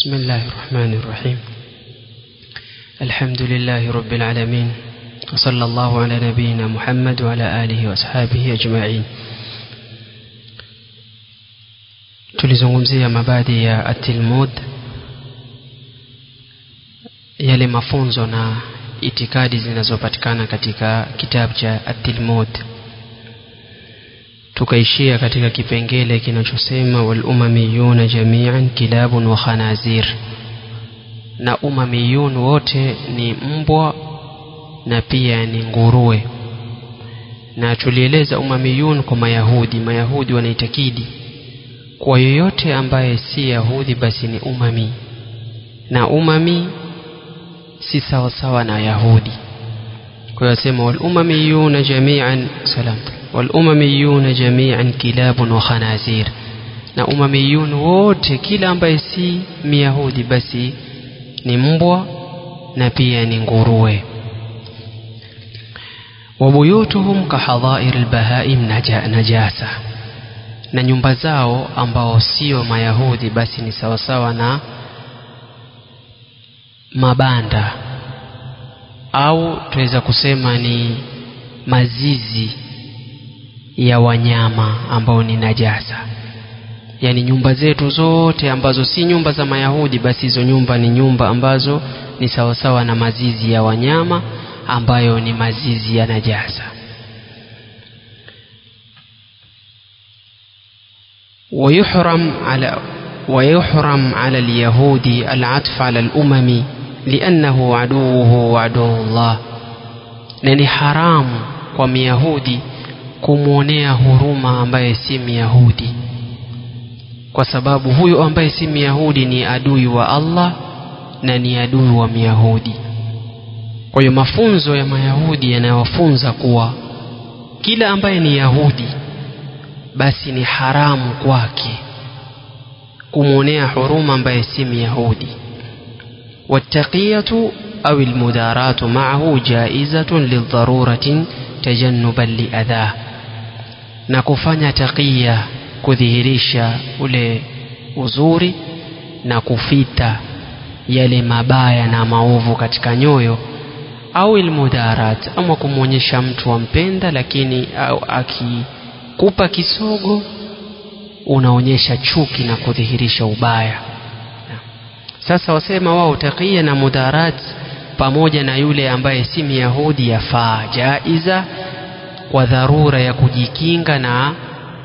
بسم الله الرحمن الرحيم الحمد لله رب العالمين وصلى الله على نبينا محمد وعلى آله وأصحابه أجمعين tulizungumzia mabadi ya atilmud yale mafunzo na itikadi zinazopatikana katika kitabu cha atilmud tukaishia katika kipengele kinachosema walumamiyuna jamian kilabun wa khanazir na umamiyun wote ni mbwa na pia ni nguruwe na tulieleza umamiyun kwa mayahudi mayahudi wanaitakidi kwa yoyote ambaye si yahudi basi ni umami na umami si sawasawa na yahudi kwa hiyo asema walumamiyuna jamian salam walumamiyuna jamian kilabun wa khanazir na umamiyun wote kila ambaye si myahudi basi ni mbwa na pia ni nguruwe wabuyutuhum kahadhair lbahaim najasa na nyumba zao ambao sio mayahudi basi ni sawasawa na mabanda au tuweza kusema ni mazizi ya wanyama ambao ni najasa yaani nyumba zetu zote ambazo si nyumba za mayahudi basi hizo nyumba ni nyumba ambazo ni sawasawa na mazizi ya wanyama ambayo ni mazizi ya najasa ويحرم على ويحرم على اليهود العطف على الأمم لأنه عدوه وعدو الله نني حرام kwa myahudi kumwonea huruma ambaye si myahudi kwa sababu huyo ambaye si myahudi ni adui wa allah na ni adui wa myahudi kwa hiyo mafunzo ya mayahudi yanayofunza kuwa kila ambaye ni yahudi basi ni haramu kwake kumwonea huruma ambaye si myahudi والتقية أو المداراة معه جائزة للضرورة تجنبا لأذاه na kufanya taqiya kudhihirisha ule uzuri na kufita yale mabaya na maovu katika nyoyo au ilmudarat ama kumwonyesha mtu wampenda lakini au akikupa kisogo unaonyesha chuki na kudhihirisha ubaya sasa wasema wao taqiya na mudarat pamoja na yule ambaye si myahudi yafaa jaiza kwa dharura ya kujikinga na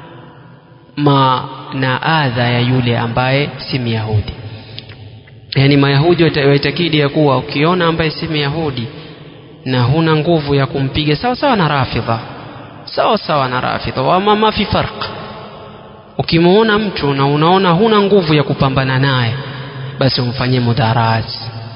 ma na adha ya yule ambaye si myahudi yaani mayahudi waitakidi ya kuwa ukiona ambaye si myahudi na huna nguvu ya kumpiga sawa sawa na rafidha sawa sawa na rafidha wama ma fi farq ukimwona mtu na unaona huna nguvu ya kupambana naye basi umfanyie mudharat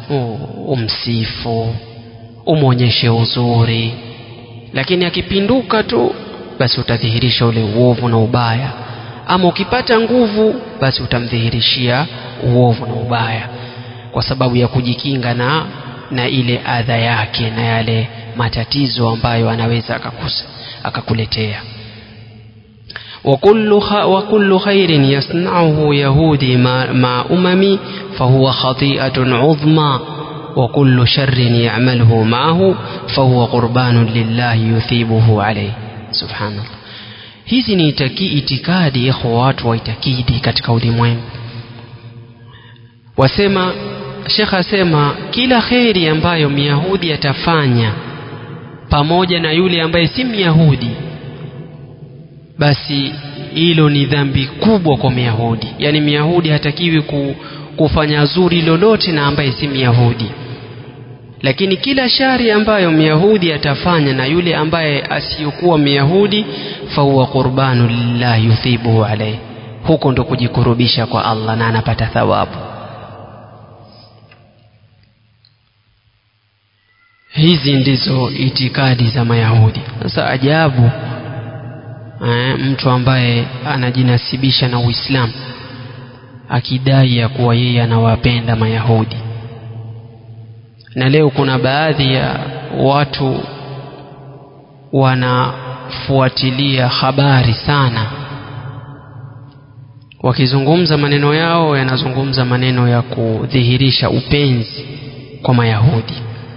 umsifu umwonyeshe uzuri lakini akipinduka tu basi utadhihirisha ule uovu na ubaya ama ukipata nguvu basi utamdhihirishia uovu na ubaya kwa sababu ya kujikinga na na ile adha yake na yale matatizo ambayo anaweza akakusa akakuletea وكل خ... وكل خير يصنعه يهودي مع, مع أممي فهو خطيئة عظمى وكل شر يعمله معه فهو قربان لله يثيبه عليه سبحان الله hizi ni itaki, itikadi ikhwa watu waitakidi katika ulimwengu wasema shekh asema kila kheri ambayo myahudi atafanya pamoja na yule ambaye si myahudi basi hilo ni dhambi kubwa kwa myahudi yaani myahudi hatakiwi ku, kufanya zuri lolote na ambaye si myahudi lakini kila shari ambayo myahudi atafanya na yule ambaye asiyokuwa myahudi fahuwa qurbanu lillah yuthibuhu alaihi huko ndo kujikurubisha kwa allah na anapata thawabu hizi ndizo itikadi za mayahudi sasa ajabu eh, mtu ambaye anajinasibisha na uislamu akidai ya kuwa yeye anawapenda mayahudi na leo kuna baadhi ya watu wanafuatilia habari sana wakizungumza maneno yao yanazungumza maneno ya kudhihirisha upenzi kwa mayahudi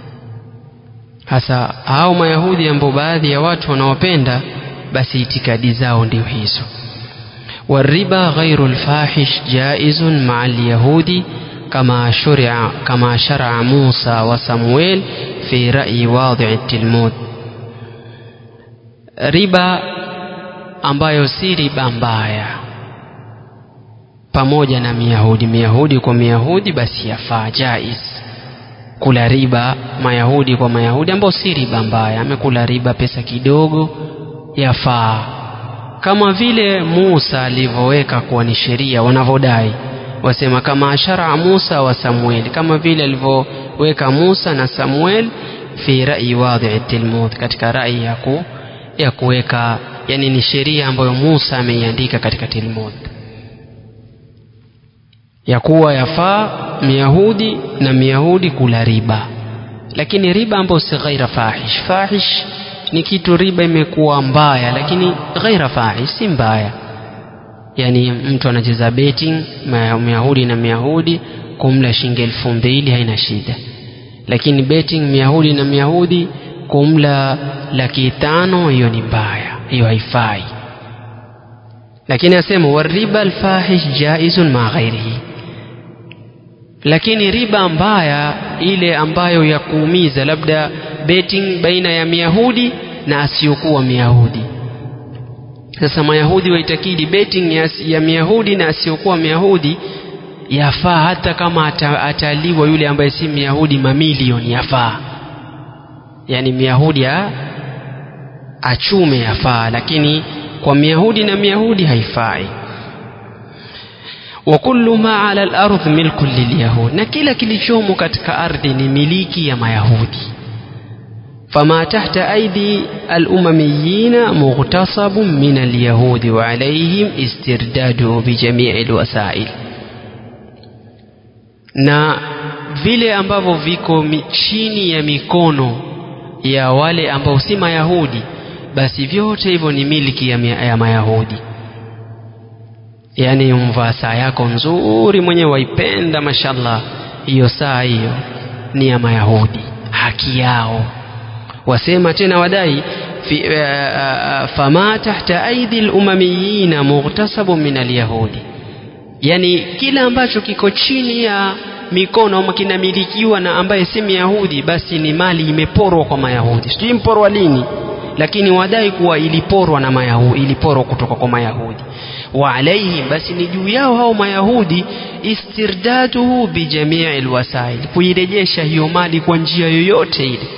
hasa hao mayahudi ambao baadhi ya watu wanawapenda basi itikadi zao ndio hizo والربا غير الفاحش جائز مع اليهود كما شرع كما شرع موسى وصمويل في رأي واضع التلمود riba ambayo si riba mbaya pamoja na myahudi myahudi kwa myahudi basi yafaa jaiz kula riba mayahudi kwa mayahudi ambao si riba mbaya amekula riba pesa kidogo yafaa kama vile Musa alivyoweka kuwa ni sheria wanavyodai wasema kama ashara Musa wa Samueli kama vile alivyoweka Musa na Samuel fi rai wadhi tilmud katika rai ya ku, ya kuweka yani ni sheria ambayo Musa ameiandika katika Tilmud ya kuwa yafaa Myahudi na Myahudi kula riba lakini riba ambayo si ghaira fahish fahish ni kitu riba imekuwa mbaya lakini ghaira fahish si mbaya yani mtu anacheza betting myahudi na myahudi kumla shilingi elfu mbili haina shida lakini betting myahudi na myahudi kumla laki tano hiyo ni mbaya hiyo haifai lakini asema wariba alfahish jaizun ma ghairihi lakini riba mbaya ile ambayo ya kuumiza labda betting baina ya myahudi na asiyokuwa myahudi sasa mayahudi waitakidi betting ya, ya myahudi na asiyokuwa myahudi yafaa hata kama ata, ataliwa yule ambaye si myahudi mamilioni yafaa yani myahudi achume yafaa lakini kwa myahudi na myahudi haifai wa kullu ma ala al-ardh milkun lilyahud na kila kilichomo katika ardhi ni miliki ya mayahudi فما تحت أيدي الأمميين مغتصب من اليهود وعليهم استرداده بجميع الوسائل na vile ambavyo viko chini ya mikono ya wale ambao si mayahudi basi vyote hivyo ni miliki ya, ya mayahudi yaani umvaa saa yako nzuri mwenyewe waipenda mashallah hiyo saa hiyo ni ya mayahudi haki yao wasema tena wadai fi, uh, uh, fama tahta aidi lumamiyina mughtasabu min alyahudi yani kila ambacho kiko chini ya mikono ama kinamilikiwa na ambaye si myahudi basi ni mali imeporwa kwa mayahudi sijui mporwa lini lakini wadai kuwa iliporwa na mayahudi iliporwa kutoka kwa mayahudi wa alaihim basi ni juu yao hao mayahudi istirdaduhu bijamii lwasail kuirejesha hiyo mali kwa njia yoyote ile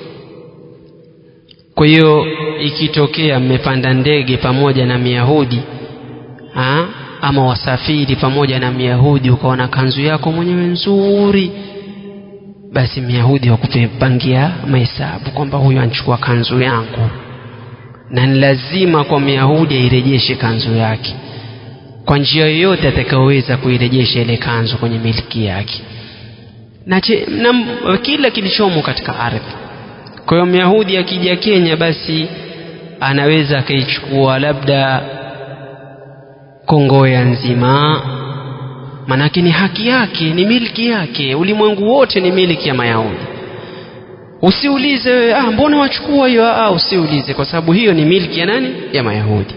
kwa hiyo ikitokea mmepanda ndege pamoja na myahudi ha? ama wasafiri pamoja na myahudi ukaona kanzu yako mwenyewe nzuri basi myahudi wakupangia mahesabu kwamba huyu anachukua kanzu yangu na ni lazima kwa myahudi airejeshe kanzu yake kwa njia yoyote atakayoweza kuirejesha ile kanzu kwenye miliki yake na, che, na kila kilichomo katika ardhi kwa hiyo myahudi akija kenya basi anaweza akaichukua labda kongoya nzima manake ni haki yake ni milki yake ulimwengu wote ni miliki ya mayahudi usiulize wewe ah, mbona wachukua hiyo ah, usiulize kwa sababu hiyo ni milki ya nani ya mayahudi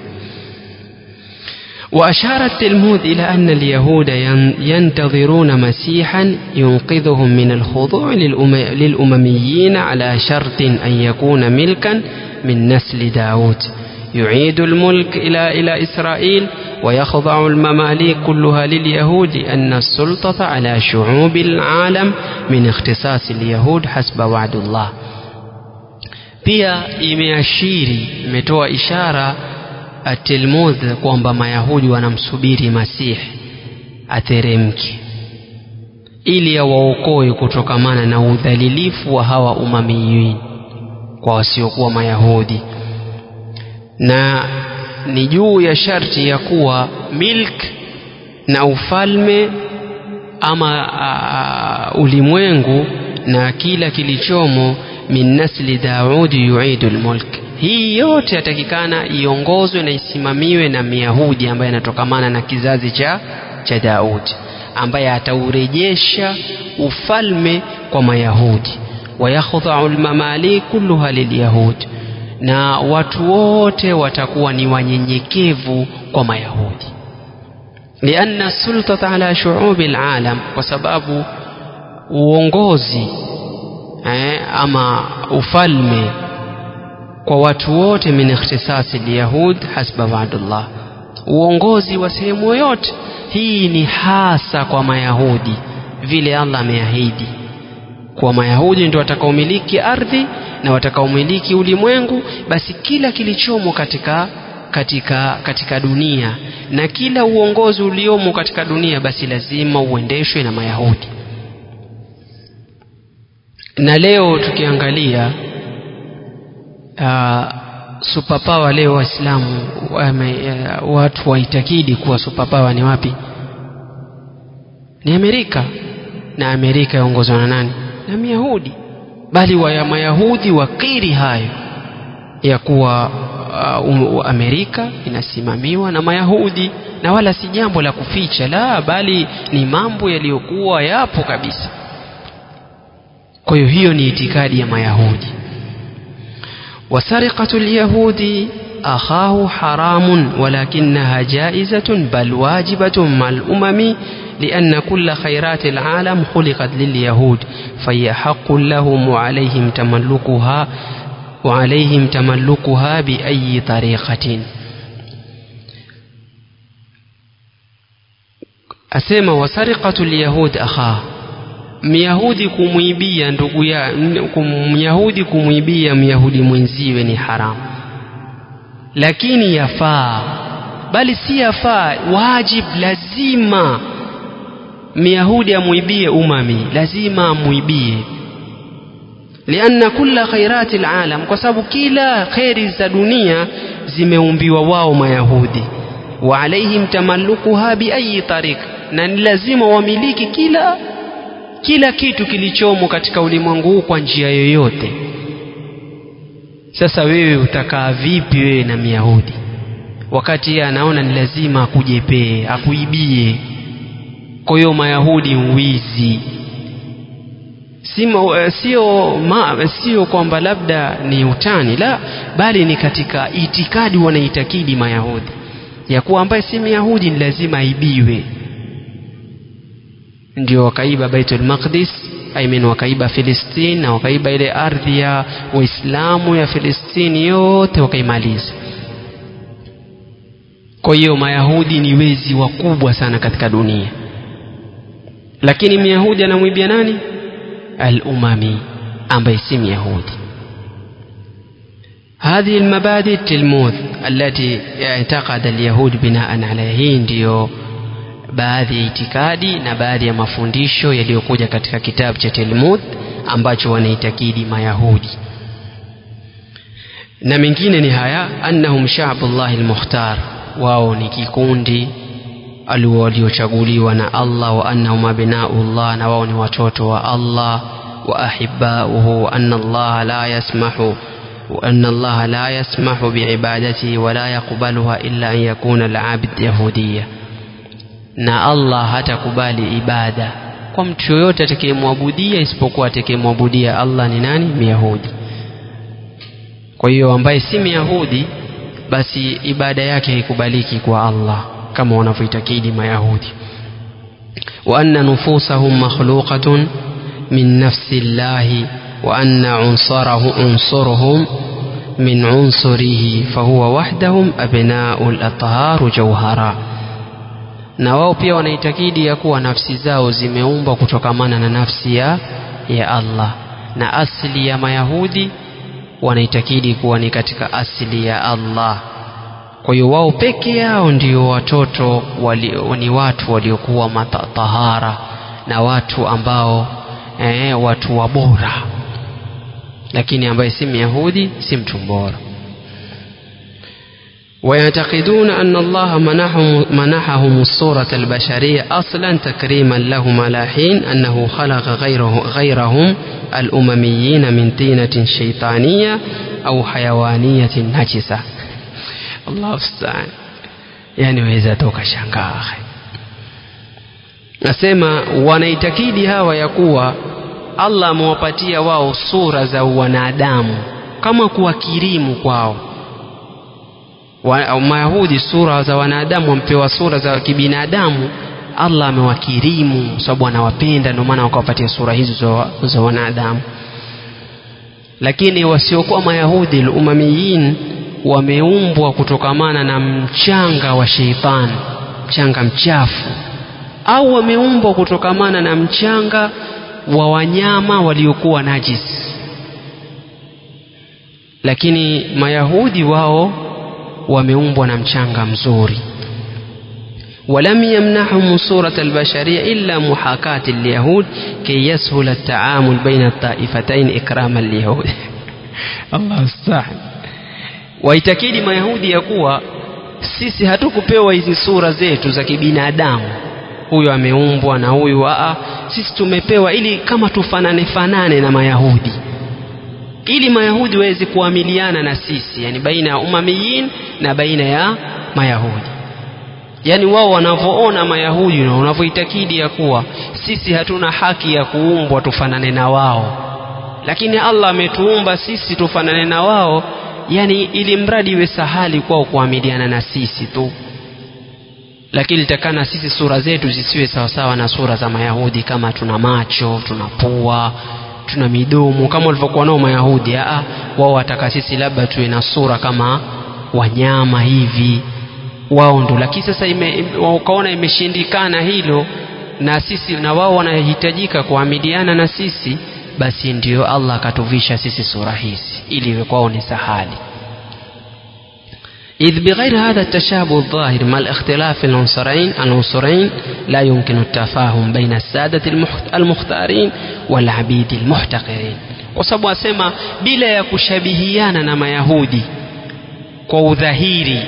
وأشار التلمود إلى أن اليهود ينتظرون مسيحا ينقذهم من الخضوع للأمميين على شرط أن يكون ملكا من نسل داود يعيد الملك إلى إلى إسرائيل ويخضع المماليك كلها لليهود لأن السلطة على شعوب العالم من اختصاص اليهود حسب وعد الله pia imeashiri imetoa ishara Talmud kwamba Mayahudi wanamsubiri Masihi ateremke ili awaokoe kutokamana na udhalilifu wa hawa umamiyin kwa wasiokuwa Mayahudi na ni juu ya sharti ya kuwa milk na ufalme ama uh, ulimwengu na kila kilichomo min nasli Daudi yuidu lmulk hii yote yatakikana iongozwe na isimamiwe na myahudi ambaye anatokamana na kizazi cha cha daudi ambaye ataurejesha ufalme kwa mayahudi wayakhdhau lmamalik kulluha lilyahudi na watu wote watakuwa ni wanyenyekevu kwa mayahudi lianna sultata ala shuubi lalam kwa sababu uongozi eh, ama ufalme kwa watu wote min ikhtisasi lyahud hasba waadullah uongozi wa sehemu yoyote hii ni hasa kwa mayahudi vile allah ameahidi kuwa mayahudi ndio watakaomiliki ardhi na watakaomiliki ulimwengu basi kila kilichomo katika katika katika dunia na kila uongozi uliomo katika dunia basi lazima uendeshwe na mayahudi na leo tukiangalia uh, superpower leo waislamu uh, watu waitakidi kuwa superpower ni wapi ni amerika na amerika yaongozwa na nani na myahudi bali wa mayahudi wakiri hayo ya kuwa uh, um, amerika inasimamiwa na mayahudi na wala si jambo la kuficha la bali ni mambo yaliyokuwa yapo kabisa kwa hiyo hiyo ni itikadi ya mayahudi وسرقة اليهود أخاه حرام ولكنها جائزة بل واجبة مع الأمم لأن كل خيرات العالم خلقت لليهود فهي حق لهم وعليهم تملكها وعليهم تملكها بأي طريقة أسمى وسرقة اليهود أخاه myahudi kumwibia ndugu ya myahudi kumwibia myahudi mwenziwe ni haramu lakini yafaa bali si yafaa wajib lazima myahudi amwibie umami lazima amwibie lianna kulla khairati alalam kwa sababu kila kheri za dunia zimeumbiwa wao mayahudi wa alaihim tamallukuha biayi tariq na ni lazima wamiliki kila kila kitu kilichomo katika ulimwengu huu kwa njia yoyote sasa wewe utakaa vipi wewe na myahudi wakati yeye anaona ni lazima akujepee akuibie kwa hiyo mayahudi mwizi sio ma, sio kwamba labda ni utani la bali ni katika itikadi wanaitakidi mayahudi ya kuwa ambaye si myahudi ni lazima aibiwe ndio wakaiba baitul maqdis aimin wakaiba filistini na wakaiba ile ardhi ya waislamu ya filistini yote wakaimaliza kwa hiyo mayahudi ni wezi wakubwa sana katika dunia lakini myahudi anamwibia nani al-umami ambaye si myahudi هذه المبادئ التلموذ التي اعتقد اليهود بناء عليها ndio baadhi ya itikadi na baadhi ya mafundisho yaliyokuja katika kitabu cha Talmud ambacho wanaitakidi Mayahudi na mengine ni haya annahum sha'bullah almukhtar wao ni kikundi waliochaguliwa na Allah wa annahum abnaullah na wao ni watoto wa Allah wa ahibbauhu wa anna Allah la yasmahu وأن الله لا يسمح بعبادته ولا يقبلها إلا أن يكون العبد يهوديا na Allah hatakubali ibada kwa mtu yoyote atakayemwabudia isipokuwa atakayemwabudia Allah ni nani Myahudi kwa hiyo ambaye si Myahudi basi ibada yake haikubaliki kwa Allah kama wanavyoitakidi Mayahudi wa anna nufusahum makhluqatun min nafsi llahi wa anna unsarahu unsuruhum min unsurihi fahuwa wahdahum abnau al-atharu jawhara na wao pia wanaitakidi ya kuwa nafsi zao zimeumbwa kutokamana na nafsi ya, ya Allah na asili ya Mayahudi wanaitakidi kuwa ni katika asili ya Allah kwa hiyo wao peke yao ndio watoto wali, ni watu waliokuwa matahara na watu ambao eh, watu wa bora lakini ambaye si Myahudi si mtu bora ويعتقدون أن الله منحهم, منحهم الصورة البشرية أصلا تكريما لهم على حين أنه خلق غيره غيرهم الأمميين من طينة شيطانية au hayawaniyatin najisa Allah musta'an yani waweza toka shangaa nasema wanaitakidi hawa ya kuwa Allah amewapatia wao sura za wanadamu kama kuwakirimu kwao wa, Mayahudi sura za wanadamu wampewa sura za kibinadamu Allah amewakirimu sababu anawapenda ndio maana wakawapatia sura hizo za, za wanadamu lakini wasiokuwa Mayahudi umamiyin wameumbwa kutokamana na mchanga wa sheitani mchanga mchafu au wameumbwa kutokamana na mchanga wa wanyama waliokuwa najis lakini mayahudi wao wameumbwa na mchanga mzuri ولم يمنحهم صورة البشرية إلا محاكاة اليهود كي يسهل التعامل بين الطائفتين إكراما لليهود الله استعان waitakidi mayahudi ya kuwa sisi hatukupewa hizi sura zetu za kibinadamu huyu ameumbwa na huyu aa sisi tumepewa ili kama tufanane fanane na mayahudi ili mayahudi waweze kuamiliana na sisi yani baina ya umamiyin na baina ya mayahudi yani wao wanavyoona mayahudi na wanavyoitakidi ya kuwa sisi hatuna haki ya kuumbwa tufanane na wao lakini allah ametuumba sisi tufanane na wao yani ili mradi iwe sahali kwao kuamiliana na sisi tu lakini litakana sisi sura zetu zisiwe sawasawa na sura za mayahudi kama tuna macho tuna pua tuna midomo kama walivyokuwa nao mayahudi aa wao wataka sisi labda tuwe na sura kama wanyama hivi wao ndo lakini sasa ime, ukaona imeshindikana hilo na sisi na wao wanahitajika kuamiliana na sisi basi ndio allah akatuvisha sisi sura hizi ili iwe kwao ni sahali إذ بغير هذا التشابه الظاهر مع الاختلاف العنصرين العنصرين لا يمكن التفاهم بين السادة المختارين والعبيد المحتقرين وسبب أسمى بلا يكشبهيانا نما يهودي kwa udhahiri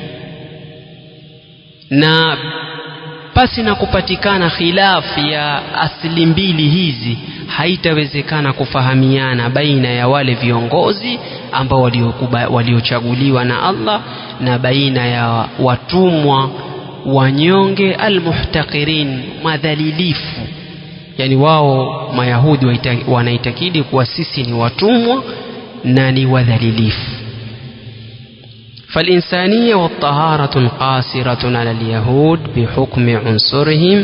na pasi na kupatikana khilafu ya asili mbili hizi haitawezekana kufahamiana baina ya wale viongozi ambao waliochaguliwa na Allah na baina ya watumwa wanyonge almuhtaqirin madhalilifu yani wao mayahudi wanaitakidi kuwa sisi ni watumwa na ni wadhalilifu فالإنسانية والطهارة قاصرة على اليهود بحكم عنصرهم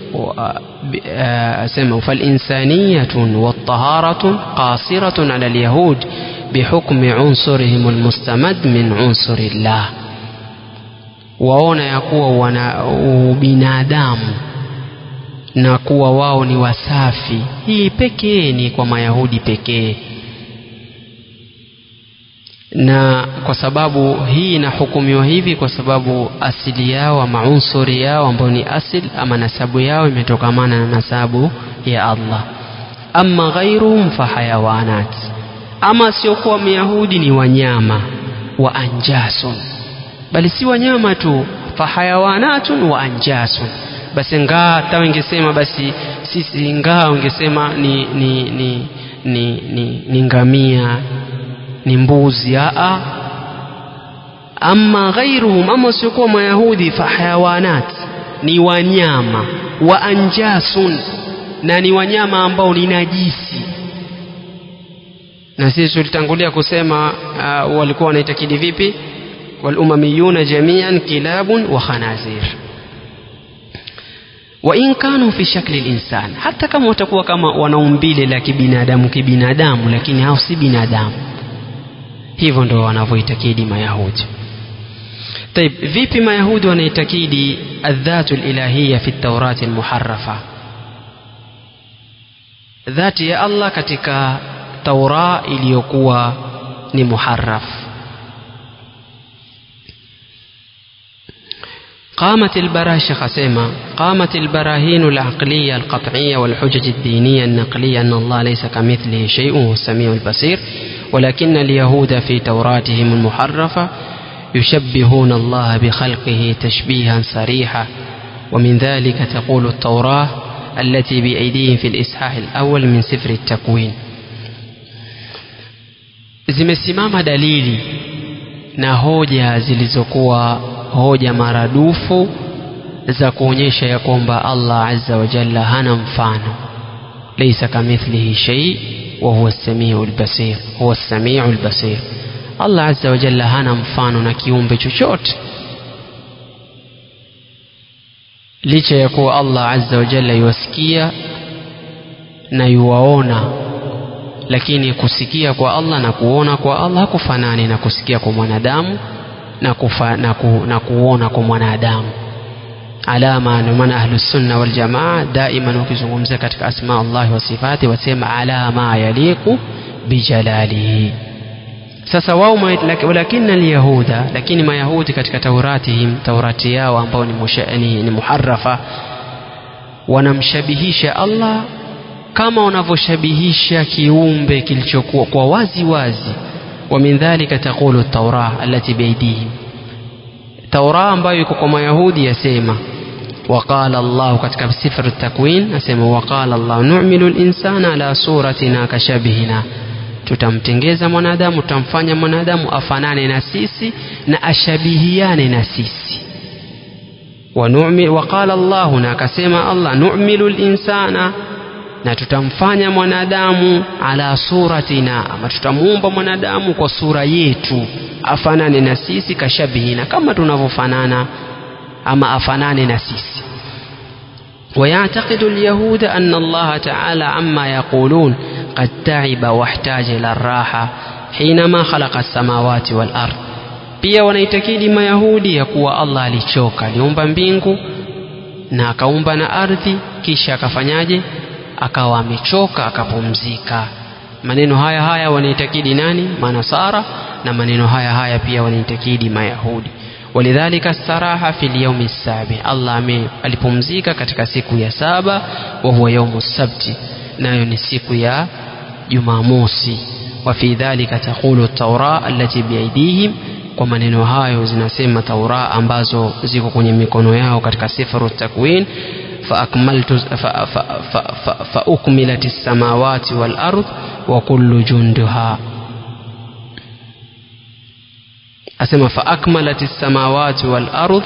سموا فالإنسانية والطهارة قاصرة على اليهود بحكم عنصرهم المستمد من عنصر الله waona ya kuwa wana ubinadamu na kuwa wao ni wasafi hii pekee ni kwa mayahudi pekee na kwa sababu hii inahukumiwa hivi kwa sababu asili yao ama unsuri yao ambayo ni asil ama nasabu yao imetokamana na nasabu ya Allah ama ghairuhum fahayawanat ama siokuwa myahudi ni wanyama wa anjasun bali si wanyama tu fahayawanatun wa anjasun basi ngaa hata wengesema basi sisi ngaa wengesema ni, ni, ni, ni, ni, ni ngamia ni mbuzi aa ama ghairuhum ama wasiokuwa mayahudi fahayawanat ni wanyama wa anjasun na ni wanyama ambao ni najisi na sisi tulitangulia kusema uh, walikuwa wanaitakidi vipi walumamiyuna jamian kilabun wa khanazir wain kanu fi shakli linsan hata kama watakuwa kama wanaumbile la kibinadamu kibinadamu lakini hao si binadamu hivyo ndo wanavyoitakidi mayahudi طيب vipi mayahudi wanaitakidi adhatu lilahiya fi taurati lmuharafa dhati ya allah katika taura iliyokuwa ni muharaf قامت البراشخ سيما قامت البراهين العقلية القطعية والحجج الدينية النقلية أن الله ليس كمثله شيء وهو السميع البصير ولكن اليهود في توراتهم المحرفة يشبهون الله بخلقه تشبيها صريحا ومن ذلك تقول التوراة التي بأيديهم في الإصحاح الأول من سفر التكوين zimesimama dalili na hoja zilizokuwa hoja maradufu za kuonyesha ya kwamba Allah azza wa jalla hana mfano laysa kamithlihi shay wa huwa as-sami'u al-basir huwa as-sami'u al-basir Allah azza wa jalla hana mfano na kiumbe chochote licha ya kuwa Allah azza wa jalla yuwasikia na yuwaona lakini kusikia kwa Allah na kuona kwa Allah hakufanani na kusikia kwa mwanadamu na, kufa, na, ku, na kuona kwa mwanadamu alama ndio maana ahlusunna waljamaa daima ukizungumzia katika asma Allah wa sifati wasema ala ma yaliqu bijalalihi sasa wao walakina alyahuda lakini mayahudi katika tauratihim taurati yao ambao ni, ni, ni muharafa wanamshabihisha Allah kama wanavyoshabihisha kiumbe kilichokuwa kwa wazi wazi wa min dhalika taqulu taura allati biaidihim taura ambayo iko kwa mayahudi yasema وقال الله katika sifr at-takwin asema waqala Allah nu'milu al-insana ala suratina kashabihina tutamtengeza mwanadamu tutamfanya mwanadamu afanane na sisi na ashabihiane na sisi waqala Allah na akasema Allah nu'milu al-insana na tutamfanya mwanadamu ala suratina ama tutamuumba mwanadamu kwa sura yetu afanane na sisi kashabihina kama tunavyofanana ama afanane na sisi ويعتقد اليهود أن الله تعالى عما يقولون قد تعب واحتاج إلى الراحة حينما خلق السماوات والأرض pia wanaitakidi mayahudi ya kuwa allah alichoka aliumba mbingu na akaumba na ardhi kisha akafanyaje akawa amechoka akapumzika maneno haya haya wanaitakidi nani manasara na maneno haya haya pia wanaitakidi mayahudi walidhalika staraha fi lyaumi sabi allah alipumzika katika siku ya saba wa huwa yaumu sabti nayo ni siku ya jumamosi wa fi dhalika taqulu taura allati biaidihim kwa maneno hayo zinasema taura ambazo ziko kwenye mikono yao katika sifaru takwin فأكملت فأكملت السماوات والأرض وكل جندها أسمى فأكملت السماوات والأرض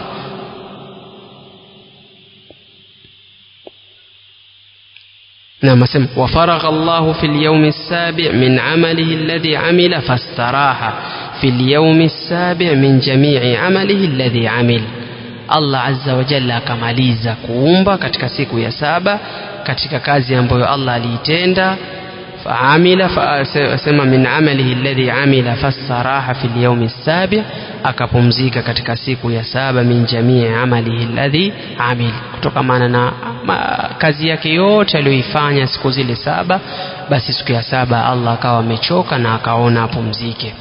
نعم أسمى وفرغ الله في اليوم السابع من عمله الذي عمل فاستراح في اليوم السابع من جميع عمله الذي عمل Allah azza wa jalla akamaliza kuumba katika siku ya saba katika kazi ambayo Allah aliitenda faamila fasema min amalihi alladhi amila fasaraha fi lyaumi sabi akapumzika katika siku ya saba min jamii amalihi alladhi amil kutokamana na ma, kazi yake yote aliyoifanya siku zile saba basi siku ya saba Allah akawa amechoka na akaona apumzike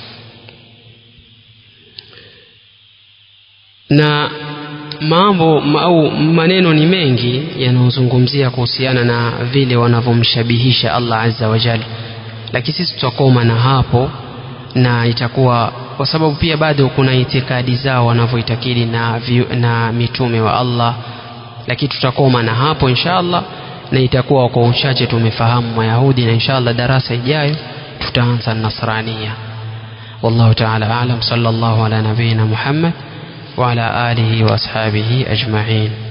na mambo au maneno ni mengi yanayozungumzia kuhusiana na vile wanavyomshabihisha Allah azza wa jalla lakini sisi tutakoma na hapo na itakuwa kwa sababu pia bado kuna itikadi zao wanavyoitakidi na, na mitume wa Allah lakini tutakoma na hapo inshallah na itakuwa kwa uchache tumefahamu mayahudi na inshallah darasa ijayo tutaanza nasrania والله تعالى أعلم صلى الله على نبينا محمد وعلى آله وأصحابه أجمعين